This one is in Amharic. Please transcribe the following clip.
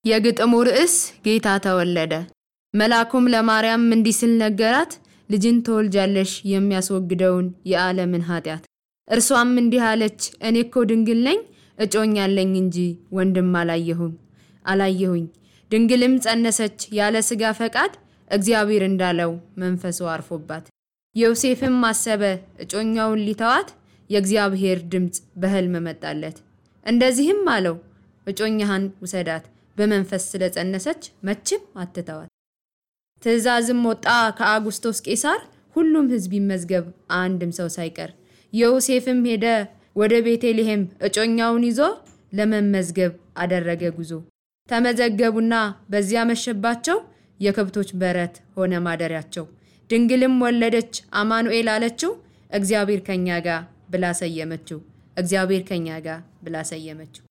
የግጥሙ ርዕስ ጌታ ተወለደ። መልአኩም ለማርያም እንዲህ ሲል ነገራት፣ ልጅን ትወልጃለሽ የሚያስወግደውን የዓለምን ኃጢአት። እርሷም እንዲህ አለች፣ እኔ እኮ ድንግል ነኝ፣ እጮኛለኝ እንጂ ወንድም አላየሁም አላየሁኝ። ድንግልም ጸነሰች ያለ ሥጋ ፈቃድ፣ እግዚአብሔር እንዳለው መንፈሱ አርፎባት። ዮሴፍም አሰበ እጮኛውን ሊተዋት፣ የእግዚአብሔር ድምፅ በሕልም መጣለት። እንደዚህም አለው እጮኛህን ውሰዳት፣ በመንፈስ ስለጸነሰች መቼም አትተዋት። ትእዛዝም ወጣ ከአጉስቶስ ቄሳር፣ ሁሉም ሕዝብ ይመዝገብ አንድም ሰው ሳይቀር። ዮሴፍም ሄደ ወደ ቤተልሔም እጮኛውን ይዞ ለመመዝገብ አደረገ ጉዞ። ተመዘገቡና በዚያ መሸባቸው፣ የከብቶች በረት ሆነ ማደሪያቸው። ድንግልም ወለደች አማኑኤል አለችው፣ እግዚአብሔር ከኛ ጋር ብላ ሰየመችው። እግዚአብሔር ከኛ ጋር ብላ ሰየመችው።